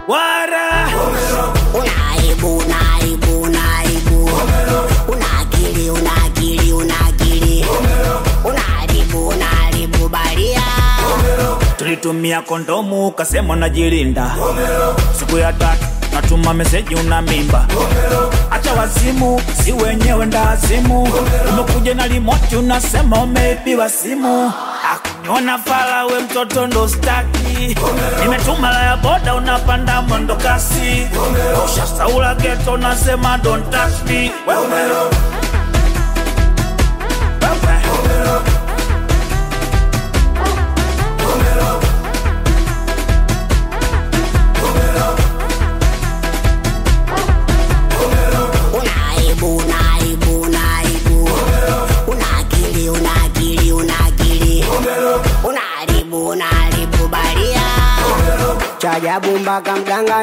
wara Unaibu, unaibu, unaibu. Una akili, una akili, una akili. Unaharibu, unaharibu baria. tulitumia kondomu ukasema unajilinda siku ya tatu natuma meseji una mimba acha wazimu si wenyewe ndazimu umekuja na limoti unasema umeibiwa simu akuniona fala we mtoto ndo staki nimetuma la ya boda unapanda mwendo kasi ushasaula geto unasema don't touch me wewe wewe Unaibu, unaibu, unaibu. Una akili, una akili, una akili. Unaharibu, unaharibu baria. Cha ajabu mpaka mganga